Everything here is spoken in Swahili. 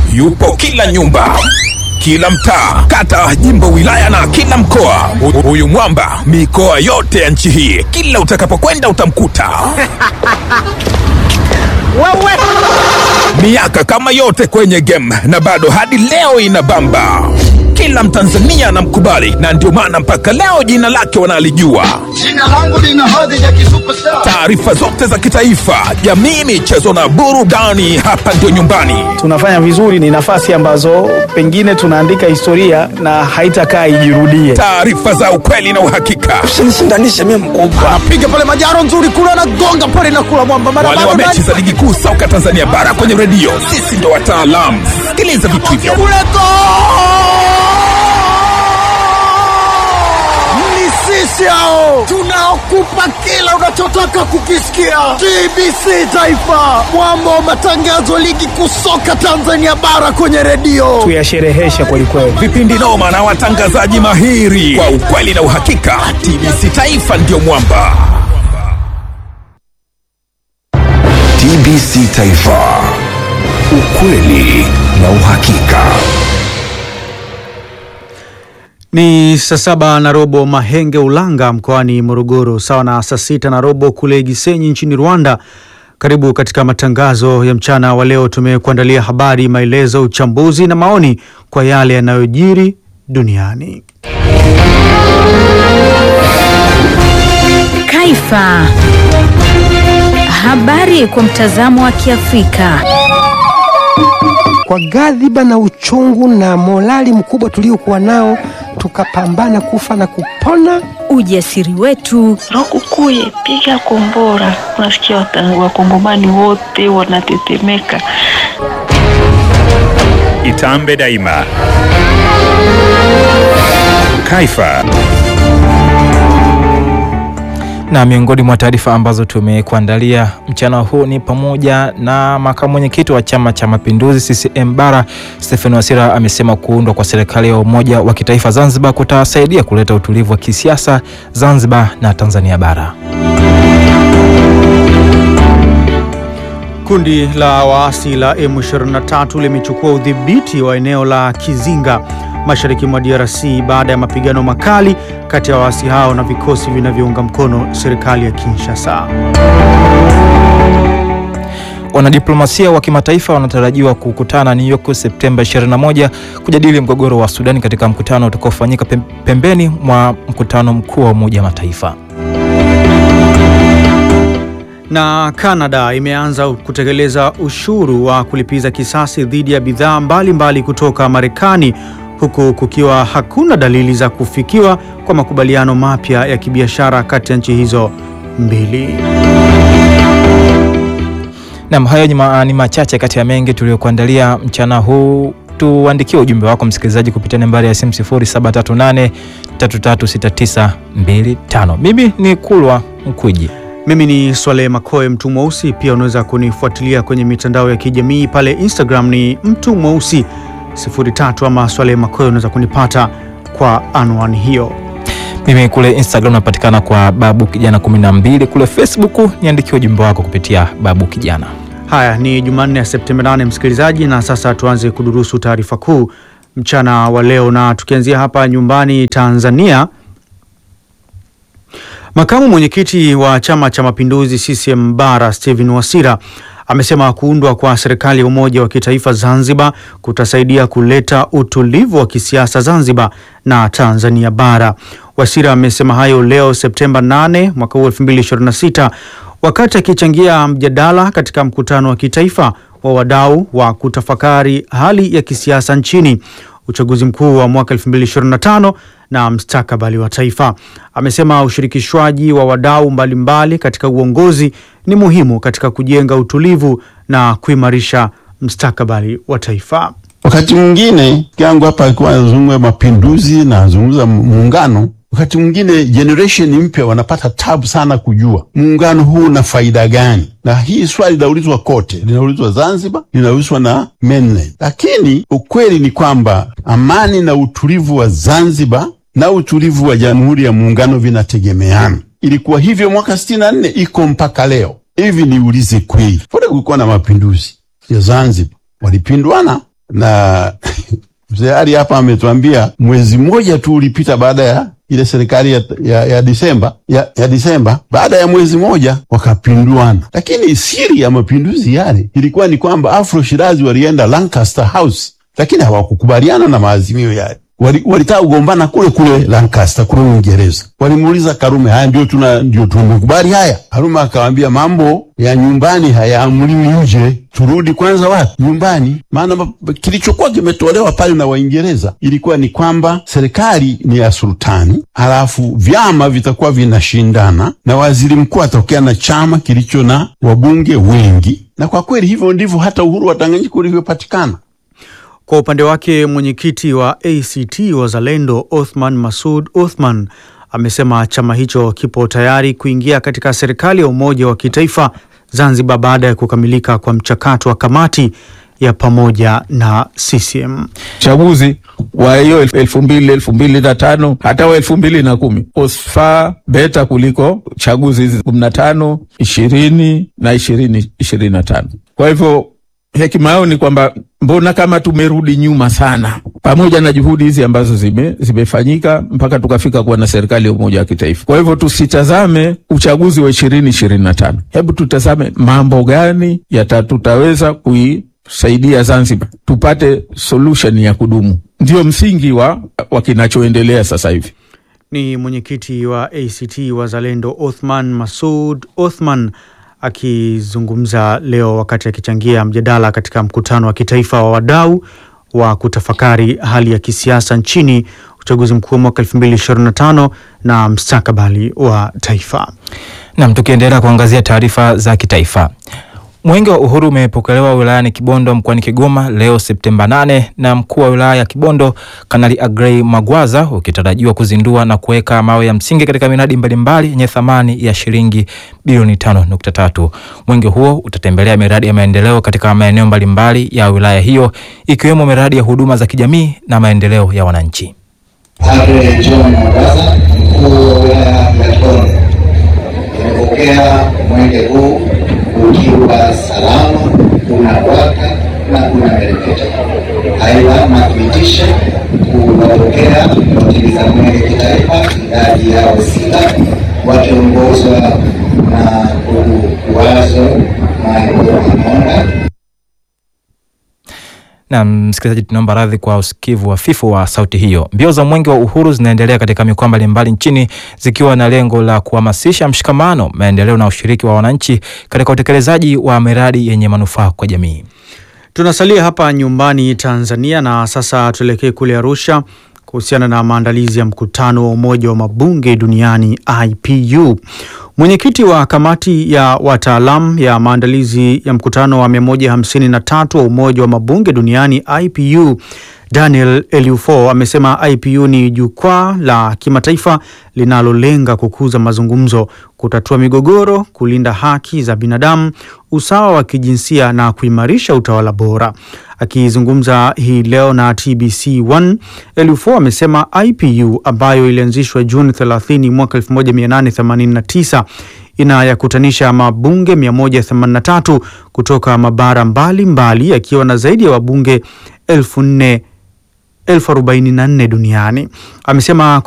yupo kila nyumba kila mtaa, kata, jimbo, wilaya na kila mkoa. Hu- Huyu mwamba mikoa yote ya nchi hii, kila utakapokwenda utamkuta. Miaka kama yote kwenye game na bado hadi leo inabamba. Kila Mtanzania anamkubali na ndio maana mpaka leo jina lake wanalijua. Jina langu lina hadhi ya kisuperstar. Taarifa zote za kitaifa, jamii, michezo na burudani, hapa ndio nyumbani. tunafanya vizuri, ni nafasi ambazo pengine tunaandika historia na haitakaa ijirudie. Taarifa za ukweli na uhakika. Usinishindanishe mimi mkubwa. Anapiga pale majaro nzuri kule anagonga pale na kula mwamba mara Wale wa mechi za ligi kuu soka Tanzania bara kwenye redio, sisi ndo wataalamu. Sikiliza vitu hivyo. kule go! Ni sisi hao tunaokupa kila unachotaka kukisikia. TBC Taifa, mwamba wa matangazo ligi kuu soka Tanzania bara kwenye redio. Tuyashereheshe kwelikweli. vipindi noma na watangazaji mahiri kwa ukweli na uhakika. TBC Taifa ndio mwamba. TBC Taifa, ukweli na uhakika. Ni saa saba na robo Mahenge Ulanga mkoani Morogoro, sawa na saa sita na robo kule Gisenyi nchini Rwanda. Karibu katika matangazo ya mchana wa leo. Tumekuandalia habari, maelezo, uchambuzi na maoni kwa yale yanayojiri duniani. Kaifa. Habari kwa mtazamo wa Kiafrika. Kwa ghadhiba na uchungu na morali mkubwa tuliokuwa nao, tukapambana kufa na kupona. Ujasiri wetu, Rokukuye, piga kombora. Unasikia wata- wakongomani wote wanatetemeka. Itambe daima. Kaifa. Na miongoni mwa taarifa ambazo tumekuandalia mchana huu ni pamoja na makamu mwenyekiti wa Chama cha Mapinduzi CCM Bara Stephen Wasira amesema kuundwa kwa serikali ya umoja wa kitaifa Zanzibar kutasaidia kuleta utulivu wa kisiasa Zanzibar na Tanzania bara. Kundi la waasi la M23 limechukua udhibiti wa eneo la Kizinga mashariki mwa DRC baada ya mapigano makali kati ya waasi hao na vikosi vinavyounga mkono serikali ya Kinshasa. Wanadiplomasia wa kimataifa wanatarajiwa kukutana New York Septemba 21 kujadili mgogoro wa Sudani katika mkutano utakaofanyika pem- pembeni mwa mkutano mkuu wa Umoja wa Mataifa. Na Canada imeanza kutekeleza ushuru wa kulipiza kisasi dhidi ya bidhaa mbalimbali kutoka Marekani huku kukiwa hakuna dalili za kufikiwa kwa makubaliano mapya ya kibiashara kati ya nchi hizo mbili. Nam, hayo ni, ma, ni machache kati ya mengi tuliyokuandalia mchana huu. Tuandikie ujumbe wako msikilizaji kupitia nambari ya simu 0738 336925. Mimi ni Kulwa Mkwiji. Mimi ni Swaleh Makoe mtu mweusi. Pia unaweza kunifuatilia kwenye mitandao ya kijamii pale Instagram ni mtu mweusi 03 ama Swaleh Makoe, unaweza kunipata kwa anwani hiyo. Mimi kule Instagram napatikana kwa babu kijana 12, kule Facebook niandikie ujumbe wako kupitia babu kijana. Haya, ni Jumanne ya Septemba 8 msikilizaji, na sasa tuanze kudurusu taarifa kuu mchana wa leo, na tukianzia hapa nyumbani Tanzania. Makamu mwenyekiti wa Chama cha Mapinduzi CCM Bara Stephen Wasira amesema kuundwa kwa serikali ya umoja wa kitaifa Zanzibar kutasaidia kuleta utulivu wa kisiasa Zanzibar na Tanzania bara. Wasira amesema hayo leo Septemba 8 mwaka huu 2026 wakati akichangia mjadala katika mkutano wa kitaifa wa wadau wa kutafakari hali ya kisiasa nchini uchaguzi mkuu wa mwaka 2025 na mstakabali wa taifa. Amesema ushirikishwaji wa wadau mbalimbali katika uongozi ni muhimu katika kujenga utulivu na kuimarisha mstakabali wa taifa. Wakati mwingine yangu hapa alikuwa anazungumza mapinduzi na anazungumza muungano. Wakati mwingine generation mpya wanapata tabu sana kujua muungano huu una faida gani, na hii swali linaulizwa kote, linaulizwa Zanzibar, linaulizwa na mainland. Lakini ukweli ni kwamba amani na utulivu wa Zanzibar na utulivu wa Jamhuri ya Muungano vinategemeana. Ilikuwa hivyo mwaka sitini na nne, iko mpaka leo. Hivi niulize kweli, pale kulikuwa na mapinduzi ya Zanzibar, walipindwana na mzee Ali hapa ametuambia mwezi mmoja tu ulipita baada ya ile serikali ya, ya, ya Disemba ya, ya Disemba, baada ya mwezi moja wakapinduana. Lakini siri ya mapinduzi yale ilikuwa ni kwamba Afro Shirazi walienda Lancaster House, lakini hawakukubaliana na maazimio yale wali- walitaka kugombana kule kule Lancaster kule Uingereza. Walimuuliza Karume, haya ndio tuna ndio tumekubali haya? Karume akawaambia mambo ya nyumbani hayaamuliwi nje, turudi kwanza wapi? Nyumbani. Maana ma- kilichokuwa kimetolewa pale na Waingereza ilikuwa ni kwamba serikali ni ya sultani, halafu vyama vitakuwa vinashindana na waziri mkuu atokea na chama kilicho na wabunge wengi, na kwa kweli hivyo ndivyo hata uhuru wa Tanganyika ulivyopatikana. Kwa upande wake mwenyekiti wa ACT Wazalendo Othman Masud Othman amesema chama hicho kipo tayari kuingia katika serikali ya umoja wa kitaifa Zanzibar baada ya kukamilika kwa mchakato wa kamati ya pamoja na CCM. Uchaguzi wa hiyo elfu- elfu mbili elfu mbili na tano hata wa elfu mbili na kumi osfa beta kuliko chaguzi hizi kumi na tano ishirini na ishirini ishirini na tano kwa hivyo hekima yao ni kwamba mbona kama tumerudi nyuma sana, pamoja na juhudi hizi ambazo zime, zimefanyika mpaka tukafika kuwa na serikali ya umoja wa kitaifa. Kwa hivyo tusitazame uchaguzi wa ishirini ishirini na tano, hebu tutazame mambo gani yata tutaweza kuisaidia Zanzibar tupate solution ya kudumu, ndio msingi wa, wa kinachoendelea sasa hivi. Ni mwenyekiti wa ACT Wazalendo Othman Masud Othman akizungumza leo wakati akichangia mjadala katika mkutano wa kitaifa wa wadau wa kutafakari hali ya kisiasa nchini, uchaguzi mkuu wa mwaka 2025 na mstakabali wa taifa. Nam, tukiendelea kuangazia taarifa za kitaifa. Mwenge wa Uhuru umepokelewa wilayani Kibondo mkoani Kigoma leo Septemba 8 na mkuu wa wilaya ya Kibondo Kanali Agrey Magwaza, ukitarajiwa kuzindua na kuweka mawe ya msingi katika miradi mbalimbali yenye thamani ya shilingi bilioni 5.3. Mwenge huo utatembelea miradi ya maendeleo katika maeneo mbalimbali ya wilaya hiyo ikiwemo miradi ya huduma za kijamii na maendeleo ya wananchi. Padre John Magaza, mkuu wa wilaya ya Kibondo, nimepokea mwenge huu ukiwa salama, unawaka na unameremeta. Aidha, nathibitisha kuwapokea watimiza mwenge kitaifa idadi yao sita wakiongozwa na ndugu Wazo Maiko Amonda Na msikilizaji, tunaomba radhi kwa usikivu hafifu wa sauti hiyo. Mbio za mwenge wa uhuru zinaendelea katika mikoa mbalimbali nchini zikiwa na lengo la kuhamasisha mshikamano, maendeleo na ushiriki wa wananchi katika utekelezaji wa miradi yenye manufaa kwa jamii. Tunasalia hapa nyumbani Tanzania na sasa tuelekee kule Arusha kuhusiana na maandalizi ya mkutano wa Umoja wa Mabunge Duniani IPU. Mwenyekiti wa kamati ya wataalam ya maandalizi ya mkutano wa 153 wa Umoja wa Mabunge Duniani IPU Daniel Eliufo amesema IPU ni jukwaa la kimataifa linalolenga kukuza mazungumzo, kutatua migogoro, kulinda haki za binadamu, usawa wa kijinsia na kuimarisha utawala bora. Akizungumza hii leo na TBC1, Eliufo amesema IPU ambayo ilianzishwa Juni 30 mwaka 1889 inayakutanisha mabunge 183 kutoka mabara mbalimbali yakiwa na zaidi ya wabunge elfu nne elfu arobaini na nne duniani. Amesema